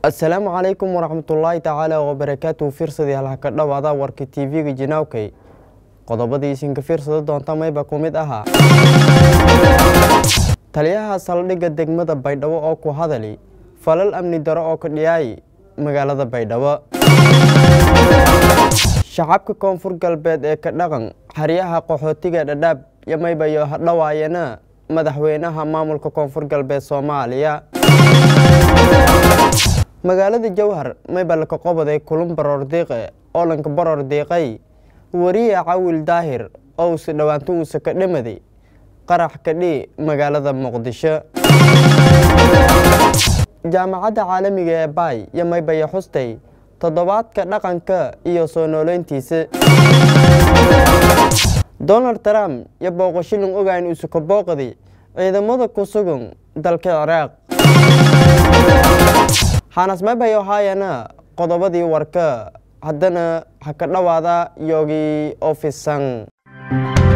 asalaamu calaykum waraxmatullaahi tacaala wabarakaatu fiirsadii halhaka dhowaada warka tv-ga jinaawkay qodobadii isinka fiirsada doonta mayba ku mid ahaa taliyaha saldhigga degmada baydhabo oo ku hadali falal amni daro oo ka dhiyaay magaalada baydhabo shacabka koonfur galbeed ee ka dhaqan xeryaha qaxootiga dhadhaab iyo maybayo hadhowaayana madaxweynaha maamulka koonfur galbeed soomaaliya magaalada jowhar maybalka qoboday kulun baroor diiqe oo lanka baroor diiqay wariye cawil daahir oo usi dhowaanto uusa ka dhamaday qarax kadhi magaalada muqdisho jaamacadda caalamiga ee baay iyo maybaya xustay toddobaadka dhaqanka iyo soo nooleyntiisa donald trump iyo booqashilin ogayn usuka booqdi ciidamada ku sugan dalka ciraaq xanas maybayo haayana qodobadii warka haddana ha ka dhowaada yoogii ofisan